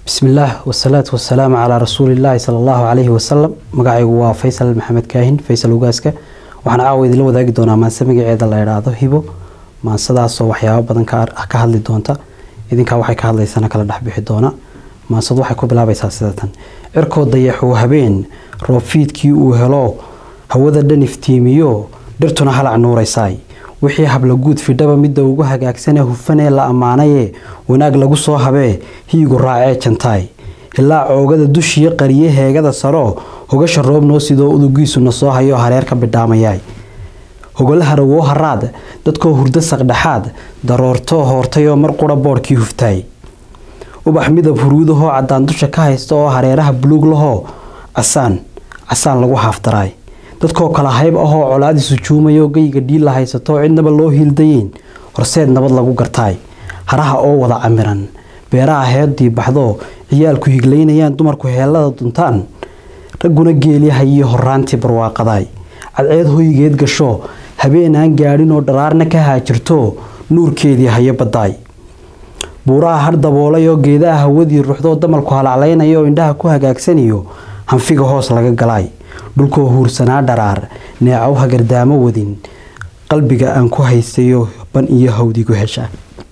bismillaah wasalaatu wasalaamu calaa rasuulillaahi sala allahu calayhi wasalam magacaygu waa faysal maxamed kaahin faysal ugaaska waxaan caawa idinla wadaagi doonaa maanse magaceeda la idhaahdo hibo maansadaasoo waxyaabo badan ka hadli doonta idinkaa waxay ka hadlaysana kala dhexbixi doona maansadu waxay ku bilaabaysaa sida tan cirkoo dayaxuu habeen roobfiidkii uu helo hawada dhan iftiimiyo dhirtuna halac nuuraysaay wixii hablaguud fidhaba midda ugu hagaagsanee hufanee la ammaanaye wanaag lagu soo habee hiigu raacee jantaay ilaa coogada dushiyo qariye heegada saro hogasha roob noo sidoo udugiisuna soo hayoo hareer ka bidhaamayaay hogolahara woo haraad dadkoo hurdo saqdhexaad daroortoo hoortayoo mar qura boodhkii huftaay ubax midab huruudahoo caddaan dusha ka haysta oo hareeraha buluug lahoo casaan casaan lagu haafdaraay dadkoo kala hayb ahoo colaadi sujuumayoo geyga dhiilla haysatoo cidnaba loo hiildayeyn horseed nabad lagu gartaay haraha oo wada camiran beeraha heeddii baxdoo ciyaalku higlaynayaan dumarku heellada duntaan ragguna geelyahayiyo horaantii barwaaqadaay cadceed hoygeed gasho habeenaan gaadhinoo dharaarna ka haajirto nuurkeedii hayo baddaay buuraha har daboolayoo geedaha hawadii ruuxdoo damalku halaclaynayo indhaha ku hagaagsaniyo hanfiga hoos laga galaay dhulkoo huursanaa dharaar neecow hagardaamo wadin qalbiga aan ku haystayo ban iyo hawdigu hesha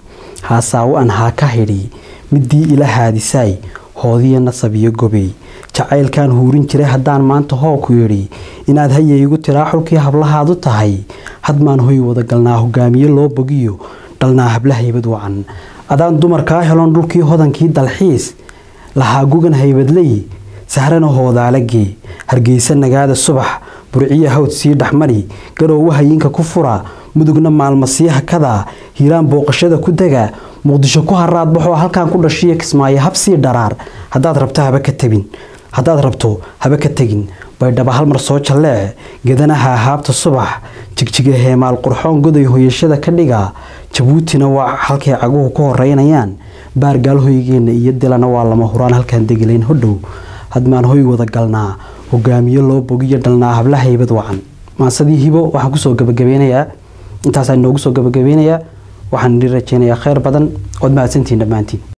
haasaawo aan haa ka hidhi midii ila haadisaay hoodiyo nasab iyo gobey jacaylkaan huurin jiray haddaan maanta hoo ku yidhi inaad hayaygu tiraa xulkii hablahaadu tahay hadmaan hoy wadagalnaa hogaamiye loo bogiyo dhalnaa habla haybad wacan adaan dumarkaa helon dhulkii hodankii dalxiis lahaa gugan haybadley sahrana hoodaalagee hargeysa nagaada subax burciya hawd sii dhexmari garoowa hayinka ku fura mudugna maalmasii hakadaa hiiraan booqashada ku dega muqdisho ku haraad baxoo halkaan ku dhashiyo kismaayo habsii dharaar hadaad rabto haba ka tagin haddaad rabto haba ka tegin baydhaba halmar soo jalleec gedanaha haabta subax jigjiga heemaal qurxoon goday hoyashada ka dhiga jabuutina waa halkay caguhu ku horeynayaan baargaal hoygeenna iyo dilana waa lama huraan halkaan degilayn hodhow hadmaan hoy wada galnaa hogaamiye loo bogiyo dhalnaa habla haybad wacan maasadii hibo waxaan kusoo gabagabeynayaa intaasaa inoogu soo gabagabeynayaa waxaan idin rajeynayaa kheyr badan ood mahadsantiin dhammaantiin